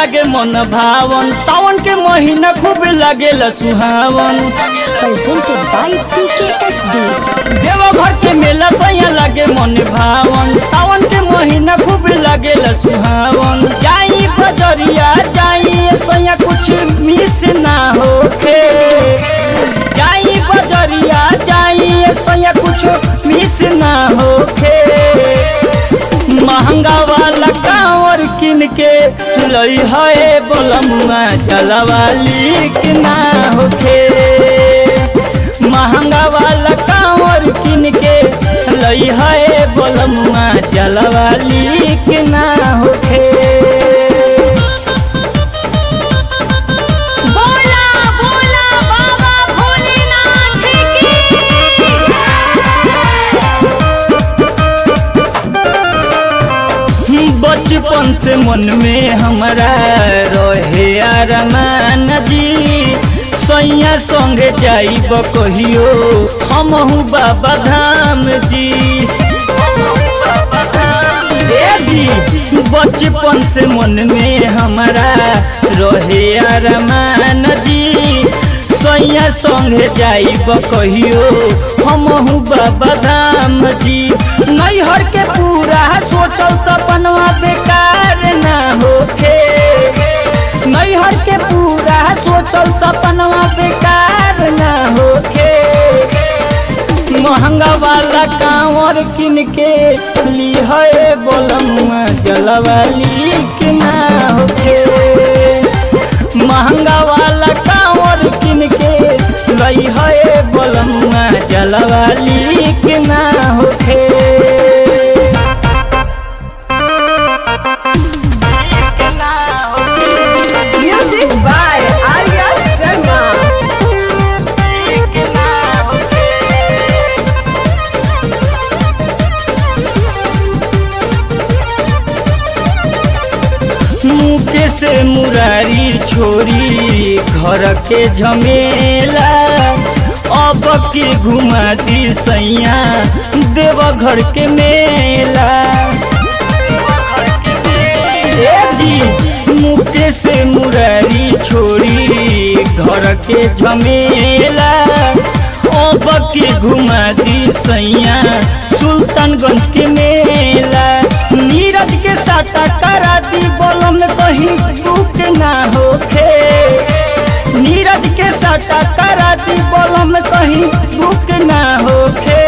लागे मन भावन सावन के महीना खूब लागेला सुहावन presented by PKSD. देवघर के मेला सैया लागे मन भावन सावन के महीना खूब लागेला सुहावन जाई बजरिया जाई सैया कुछ मिस ना होखे जाई बजरिया जाई सैया कुछ मिस ना होखे महंगा वाला कांवर किन के लई है बोलमुआ जलवाली कि ना होखे महंगा वाला कांवर किन के लई है बोलमुआ जलवाली कि ना होखे बोला बोला बाबा भोलेनाथ बचपन से मन में हमारा रहे अरमान जी सैया संगे जाइब कहियो हमहू बाबा धाम जी ए जी बचपन से मन में हमारा रहे अरमान जी सैया संगे जाइब कहियो हमहू बाबा धाम जी नैहर के पूरा सोचल सपनवा बेकार ना होखे नैहर के पूरा सोचल सपनवा बेकार ना होखे महंगा वाला कांवर किन के ली है बोलमुआ जलवाली कि ना होखे महंगा वाला कांवर किन के लई है बोलमुआ जलवाली कि ना होखे Music by Arya Sharma. मुके से मुरारी छोरी घर के झमेला अब के घुमा दी सैया देव घर के मेला ए जी मुके से मुरारी छोरी घर के झमेला अब के घुमा दी सैया सुल्तानगंज के मेला नीरज के साटा करा दी बोलम कहीं दुख ना होखे नीरज के साटा करा दी बोलम कहीं दुख ना होखे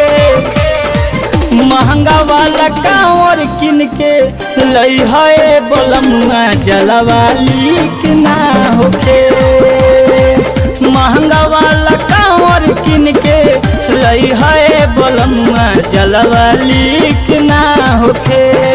महंगा वाला कांवर किन के लई है बोलमुआ जलवाली कि ना होखे महंगा वाला कांवर किन के लई है बोलमुआ जलवाली कि ना होखे